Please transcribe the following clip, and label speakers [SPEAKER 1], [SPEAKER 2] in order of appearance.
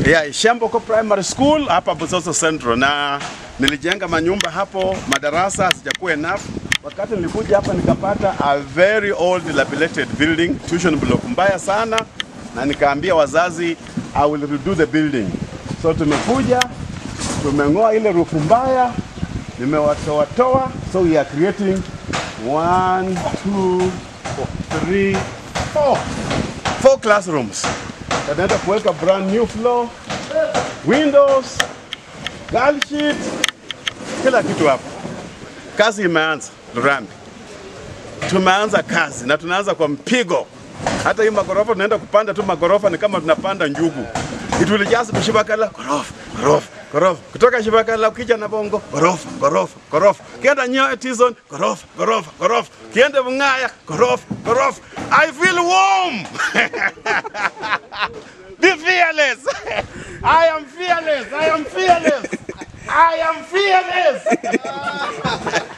[SPEAKER 1] Yeah, Shamboko Primary School hapa Busoso Central, na nilijenga manyumba hapo, madarasa sijakuwa enough. Wakati nilikuja hapa nikapata a very old dilapidated building, tuition block mbaya sana, na nikaambia wazazi I will redo the building. So tumekuja tumeng'oa ile rufu mbaya, nimewatoatoa, so we are creating one, two, three, four, four classrooms. Tunaenda kuweka brand new floor, windows, girl sheet, kila kitu hapo. Kazi imeanza Lurambi, tumeanza kazi na tunaanza kwa mpigo. Hata hii magorofa tunaenda kupanda tu magorofa ni kama tunapanda njugu. It will just be Shibakala gorofa gorofa gorofa, kutoka Shibakala ukija na Bongo gorofa gorofa gorofa, kienda Nyoyo Tizon gorofa gorofa gorofa, kienda Bungaya gorofa gorofa. I feel warm. Be fearless. I am fearless. I am fearless. I am fearless.